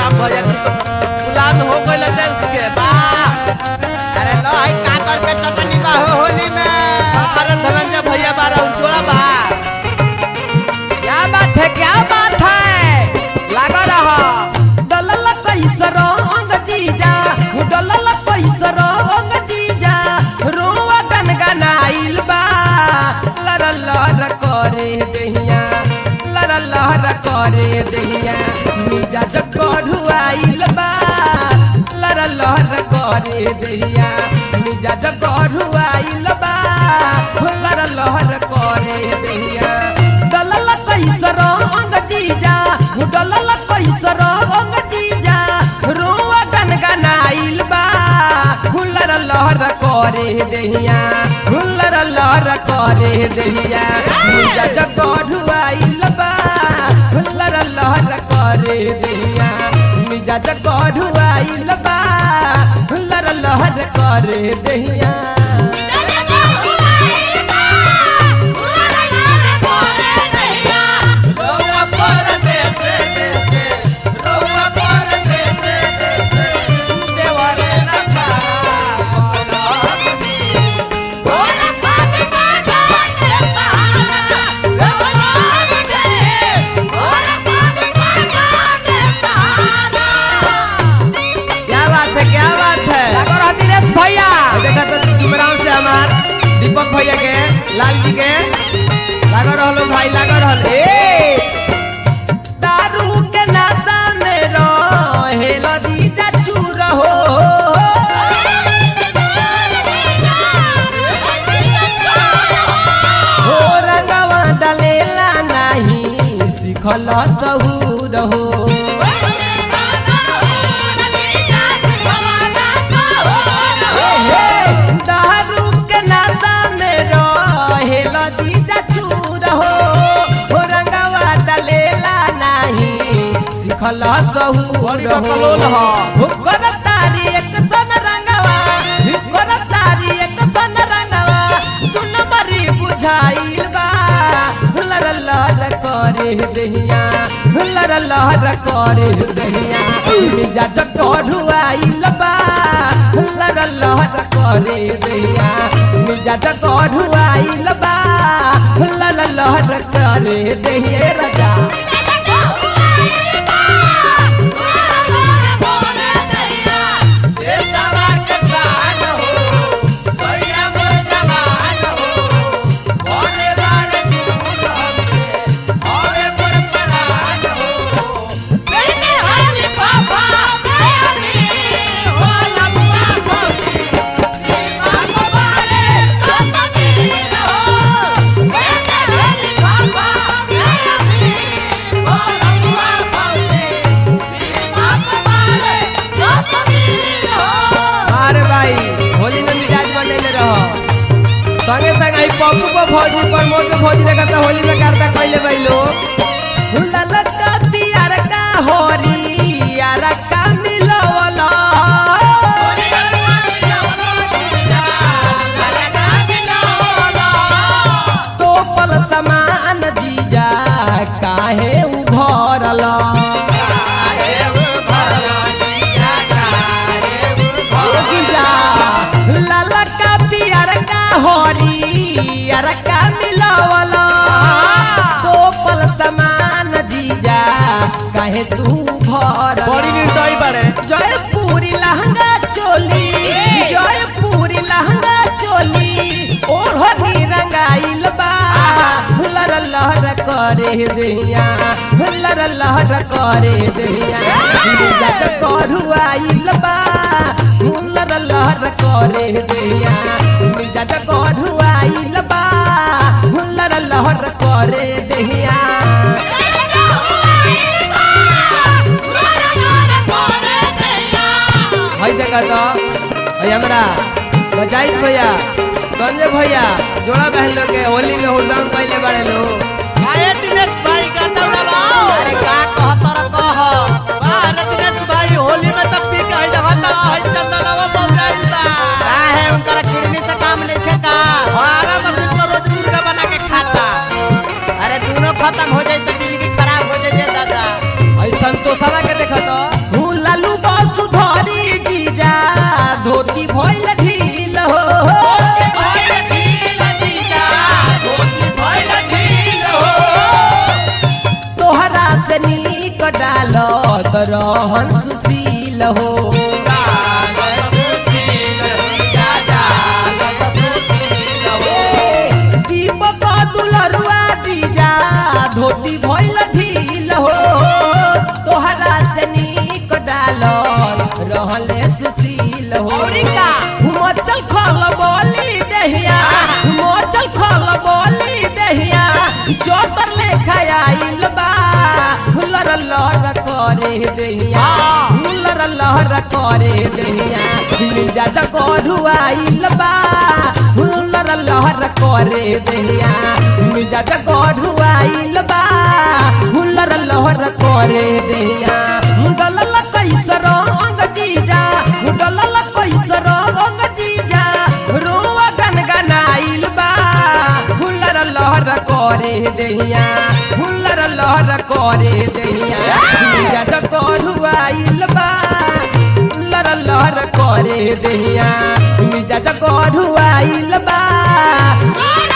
राम भैया तू तो गुलाम हो गइल देश के वाह अरे लो है का करके चटनी बा हो होली में अरे धनंजय भैया बारा उजोड़ा बा क्या बात है क्या बात है लगा रहा डलल कैसे रंग जीजा डलल कैसे रंग जीजा रोवा गनगनाइल बा लर लर करे दहिया लर लर करे दहिया मिजा जगढ़ुआइल बा लर लर करे दहिया मिजा जगढ़ुआइल बा लर लर करे दहिया डलल कैसे रंग जीजा डलल कैसे रंग जीजा रोवा गनगनाइल बा हुल्लर लहर करे दहिया हुल्लर लहर करे दहिया मुजा जगढ़ुआइल बा हुल्लर लहर करे दहिया मिजा जगढ़ुआइल बा हुल्लर लहर करे दहिया रउआ पर देसे देसे रउआ पर देसे देसे देवरे रखा क्या बात है क्या बात है लागो रहा दिनेश भैया देखा तो जुमराव से हमार दीपक भैया के लाल जी के लागो रहलो भाई लागो रहल ए दारू के नशा में रहेल दीजा चूर हो हो रंगवा डलेला नहीं सिखल सहूर हो दारू के नशा में रहेल दीजा चूर हो हो रंगवा डलेला नहीं सिखल सहूर बड़ी बकलोल ह। हो कर तारी एक सन रंगवा कर तारी एक सन रंगवा तू नंबरी बुझाइल बा हुलर लहर करे दहिया हुलर लहर करे दहिया मिजा जगढ़ुआइल बा हुलर लहर करे दहिया मिजा जगढ़ुआइल बा हुलर लहर करे दहिया राजा देशवा के शान हो सैया मोर जवान हो बोले बाण झूठ हमके और पर परान हो अरे भाई होली में मिजाज बनले रहो संगे संग आई पप्पू को फौजी प्रमोद को फौजी देखा तो होली में करता कैले भाई लोग हुलल कटी यार का होरी यार का मिलवला तो पल समान जीजा काहे उभरला जीजा ललका पियर का होरी का मिलावला तो पल समान जीजा काहे तू भर बड़ी निर्दयी बाड़े जयपुरी लहंगा चोली जयपुरी लहंगा चोली ओढ़नी रंगाइल बा हुलर लहर करे दिया हुलर लहर करे दिया मिजा करुआइल बा हुलर लहर करे दिया मिजा करुआइल बा हुलर लहर करे दिया भाई देखा तो भाई हमरा बजाइत भैया संजय भैया जोड़ा बहन लोग के होली में हुड़दम पहले बड़े लोग आए दिनेश भाई का दौड़ा लाओ अरे का कहतर कह वाह रे दिनेश भाई होली में तब पी के आई जगह ता आई चंदनवा बोल रही बा का है उनका किडनी से काम नहीं खेता हमारा मशीन में रोज मुर्गा बना के खाता अरे दोनों खत्म हो जाए तो जिंदगी खराब हो जाए दादा आई संतोषवा के देखा तो रहन सुशील हो दीपक दुलरुआ जीजा धोती भइल ढील हो तोहरा से नीक डालल रहले सुशील हो हिमाचल खल बोली दहिया हिमाचल खल बोली दहिया चोकर लेखा आइल बा हुलर लहर करे दहिया हुलर लहर करे दहिया मिर्जा जगोरू आइल बा हुलर लहर करे दहिया मिर्जा जगोरू आइल बा हुलर लहर करे दहिया मुडल कैसर अंग जीजा मुडल कैसर अंग जीजा रोवा गन गनाइल बा हुलर लहर करे दहिया हुलर लहर करे दहिया मिर्जा जगोरू आइल बा हुलर लहर करे दहिया मिर्जा जगोरू आइल बा